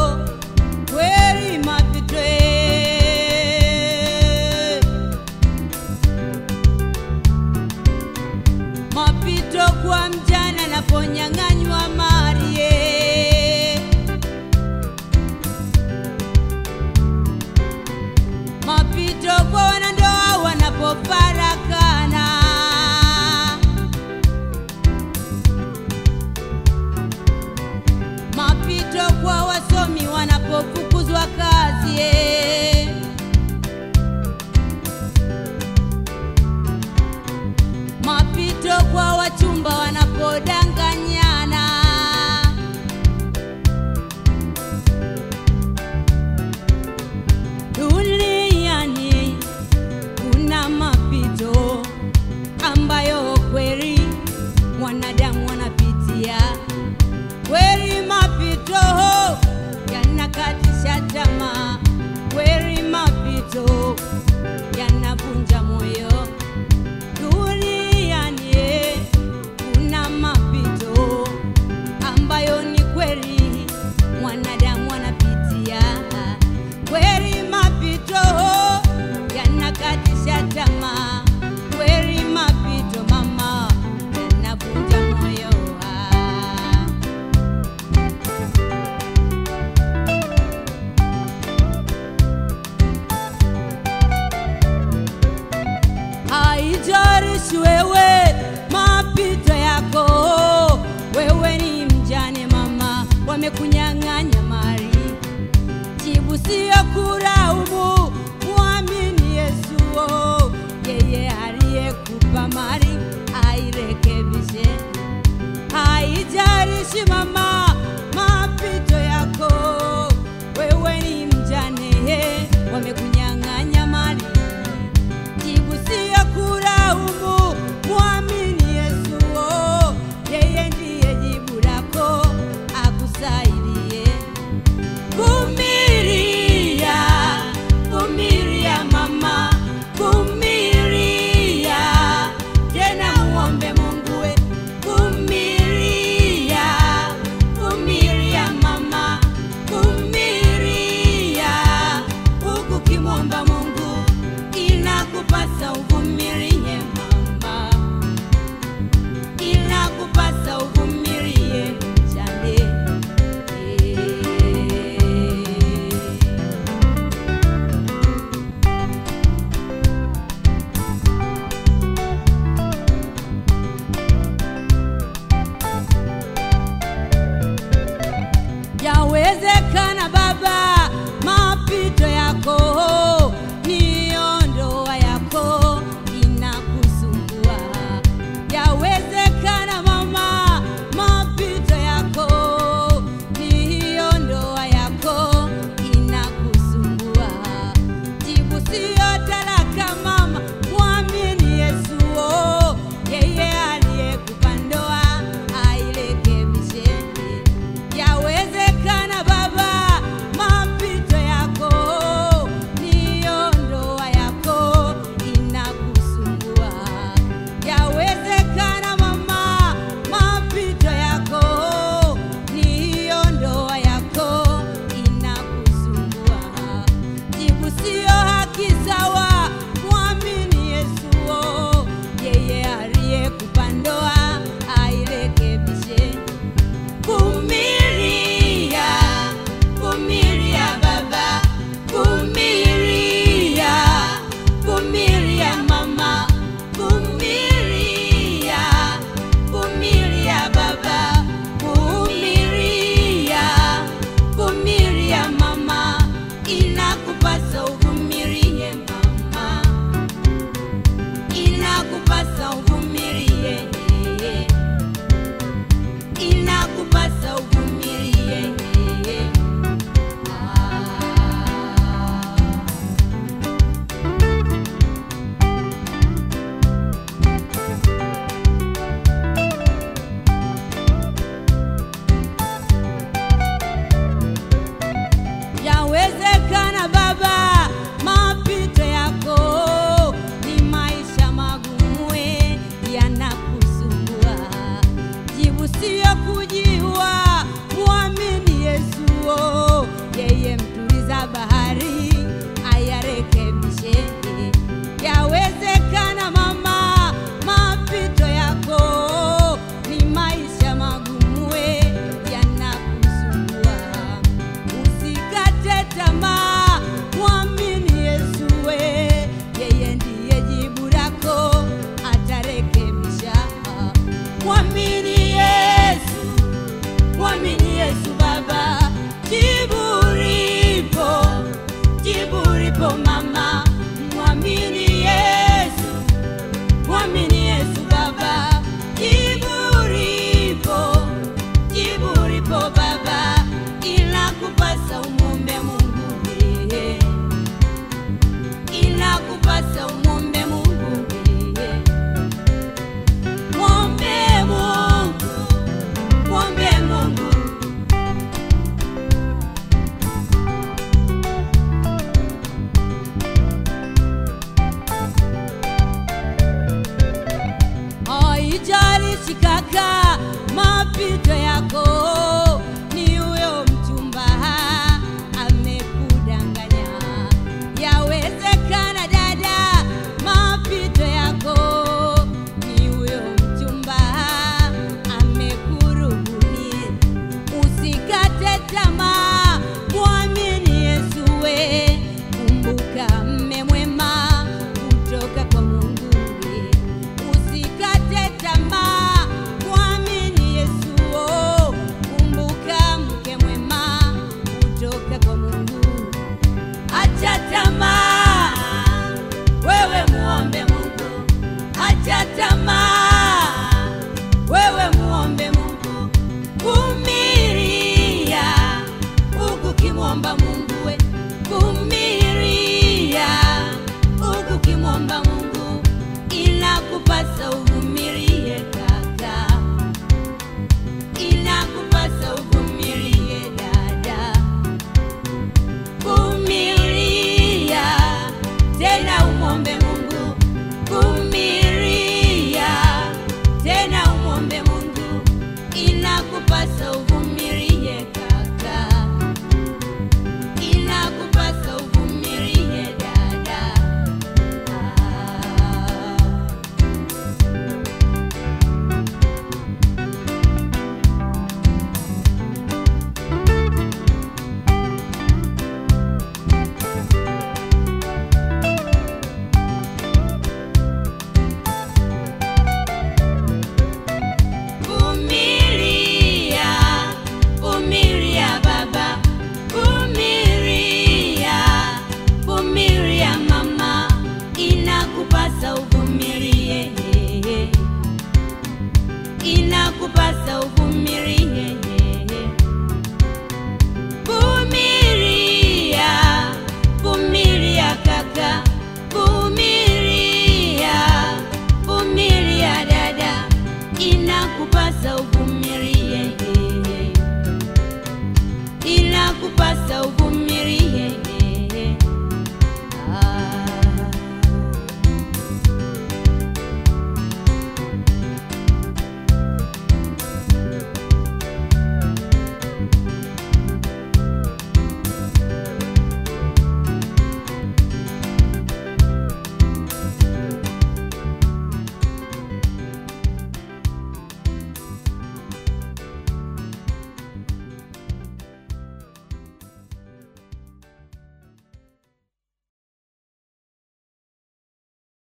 kweli mapito mapito kwa mjana anaponyang'anywa mali mapito kwa wanandoa wanapofarakana mapito kwa wasomi wanapofukuzwa kazi eh. mapito kwa wachumba wanapodanganyana duniani kuna mapito ambayo kweli mwanadamu anapitia kweli mapito yanakatisha tamaa kweli mapito yanavunja moyo duniani eh, kuna mapito ambayo ni kweli mwanadamu anapitia kweli mapito yanakatisha tamaa kweli mapito mama yanavunja moyo ah. haijalishi wewe mapito yako, wewe ni mjane mama, wamekunyang'anya mali. Jibu siyo kulaumu, mwamini Yesu, oh, yeye aliyekupa mali airekebishe. Haijalishi mama mapito yako, wewe ni mjane, eh, wamekunyang'anya mali jibu siyo kulaumu, mwamini Yesu, oh, yeye ndiye jibu lako, akusaidie. Vumilia, vumilia mama, vumilia, tena muombe Mungu we, vumilia, bahari ayarekebishe. Yawezekana mama, mapito yako ni maisha magumu, we yanakusumbua. Usikate tamaa, mwamini Yesu, we yeye ndiye jibu lako, atarekebisha. Mwamini Yesu, mwamini Yesu Baba, jibu lipo, jibu lipo mama, mwamini Yesu, mwamini Yesu Baba, jibu lipo, jibu lipo Baba, inakupasa umwombe Mungu yeye, inakupasa umwombe Mungu yeye, mwombe Mungu, mwombe Mungu. Haijalishi kaka, mapito yako ni huyo mchumba amekudanganya. Yawezekana dada, mapito yako ni huyo mchumba amekurubuni. Usikate tamaa, mwamini Yesu we, kumbuka mme mwema kutoka kwa Mungu we. Usikate tamaa, mwamini Yesu oh, kumbuka mke mwema kutoka kwa Mungu. Acha tamaa, wewe muombe Mungu. Acha tamaa, wewe muombe Mungu. Vumilia huku kimwomba Mungu we, vumilia huku kimwomba Mungu.